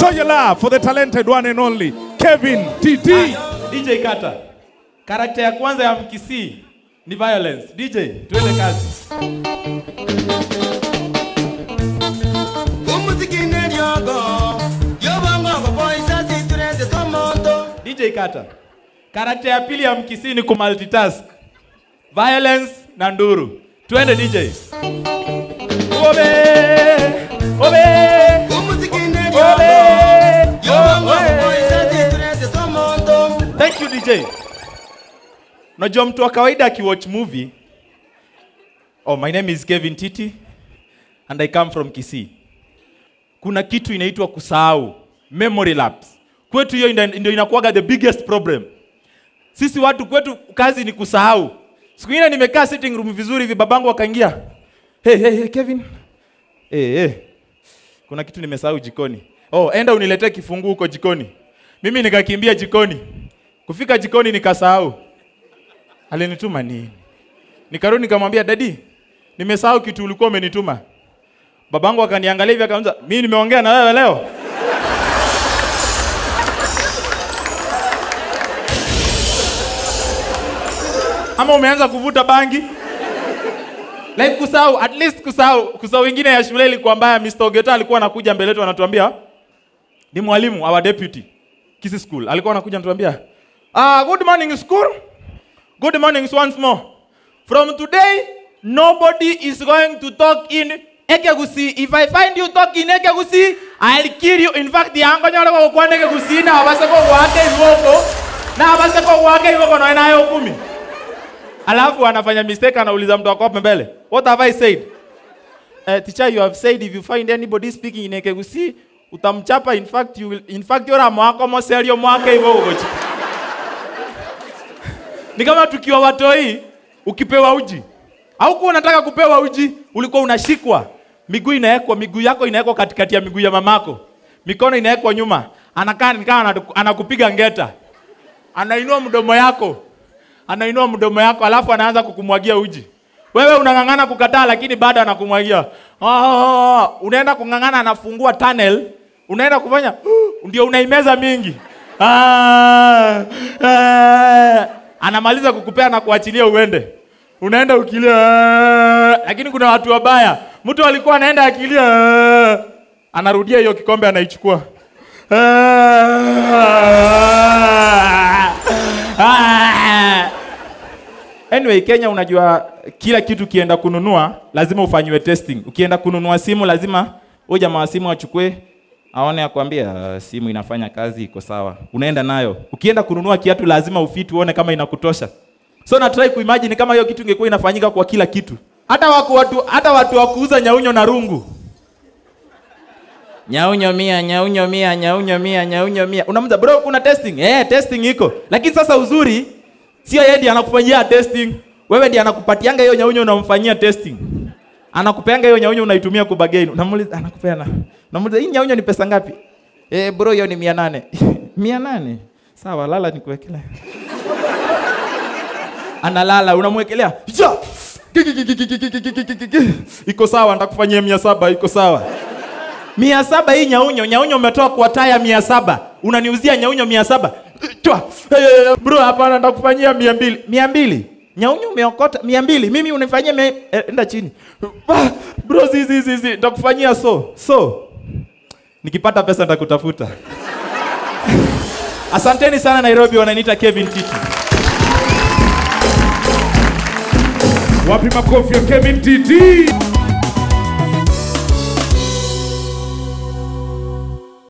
Show your love for the talented one and only Kevin TT. DJ Kata. Karakta ya kwanza ya Mkisii ni violence. DJ, tuende kazi. DJ Kata. Karakta ya pili ya Mkisii ni kumultitask. Violence na nduru. Twende DJ. Obe! Obe! Obe! Thank you DJ. Unajua mtu wa kawaida akiwatch movie. Oh, my name is Kevin Titi and I come from Kisii. Kuna kitu inaitwa kusahau, memory lapse. Kwetu hiyo ina- ndio inakuwaga the biggest problem. Sisi watu kwetu kazi ni kusahau. Siku ingine nimekaa sitting room vizuri hivi babangu akaingia. Hey, hey, hey, Kevin. Hey, hey. Kuna kitu nimesahau jikoni. Oh, enda uniletee kifunguu huko jikoni. Mimi nikakimbia jikoni. Kufika jikoni nikasahau. Alinituma nini? Nikarudi nikamwambia dadi, nimesahau kitu ulikuwa umenituma. Babangu akaniangalia hivi akaanza, mimi nimeongea na wewe leo. Ama umeanza kuvuta bangi? Like kusahau, at least kusahau. Kusahau ingine ya shule ilikuwa mbaya. Mr. Ogeta alikuwa anakuja mbele yetu anatuambia, ni mwalimu our deputy Kisii School. Alikuwa anakuja anatuambia, ah, good morning school. Good morning once more. From today, nobody is going to talk in Ekegusi. If I find you talk in Ekegusi, I'll kill you. In fact, yango nyoro kwa kwa Ekegusi na abase kwa wake iwoko. Na abase kwa wake iwoko na nayo kumi. Alafu anafanya mistake anauliza mtu wako hapo mbele. What have I said? Uh, teacher, you have said if you find anybody speaking in Ekegusi, utamchapa in fact you will in fact yora mwako moserio mwake hivyo ugochi. Ni kama tukiwa watoi ukipewa uji. Au kuwa unataka kupewa uji, ulikuwa unashikwa. Miguu inawekwa, miguu yako inawekwa katikati ya miguu ya mamako. Mikono inawekwa nyuma. Anakaa ni kama anatu- anakupiga ngeta. Anainua mdomo yako. Anainua mdomo yako alafu anaanza kukumwagia uji. Wewe unang'ang'ana kukataa lakini bado anakumwagia. Ah, unaenda kung'ang'ana anafungua tunnel, unaenda kufanya ndio unaimeza mingi. Ah, ah, anamaliza kukupea na kuachilia uende. Unaenda ukilia, ah, lakini kuna watu wabaya. Mtu alikuwa anaenda akilia, ah, anarudia hiyo kikombe anaichukua. Ah, ah. Anyway, Kenya unajua kila kitu kienda kununua lazima ufanyiwe testing. Ukienda kununua simu lazima huyo jamaa wa simu achukue aone akwambia "Ah, simu inafanya kazi iko sawa. Unaenda nayo. Ukienda kununua kiatu lazima ufiti uone kama inakutosha. So na try kuimagine kama hiyo kitu ingekuwa inafanyika kwa kila kitu. Hata wako watu hata watu wa kuuza nyaunyo na rungu. Nyaunyo mia, nyaunyo mia, nyaunyo mia, nyaunyo mia. Unamza bro, kuna testing. Eh, testing iko. Lakini sasa uzuri sio yeye ndiye anakufanyia testing. Wewe ndiye anakupatianga hiyo nyaunyo unamfanyia testing. Anakupeanga hiyo nyaunyo unaitumia kubagain. Unamuuliza anakupeana. Unamuuliza hii nyaunyo ni pesa ngapi? Eh, bro hiyo ni 800. 800. Sawa, lala nikuwekelea. Analala, unamwekelea. Ja! Iko sawa, nitakufanyia 700, iko sawa. Mia saba hii nyaunyo, nyaunyo umetoa kwa taya mia saba unaniuzia nyaunyo mia saba Twa. Eh, bro hapana nitakufanyia mia mbili mia mbili nyaunyo umeokota mia mbili mimi unifanyia mia... eh, enda chini Ah, bro zizi zizi nitakufanyia so so nikipata pesa nitakutafuta asanteni sana nairobi wananiita kevin titi Wapi makofi ya Kevin TT?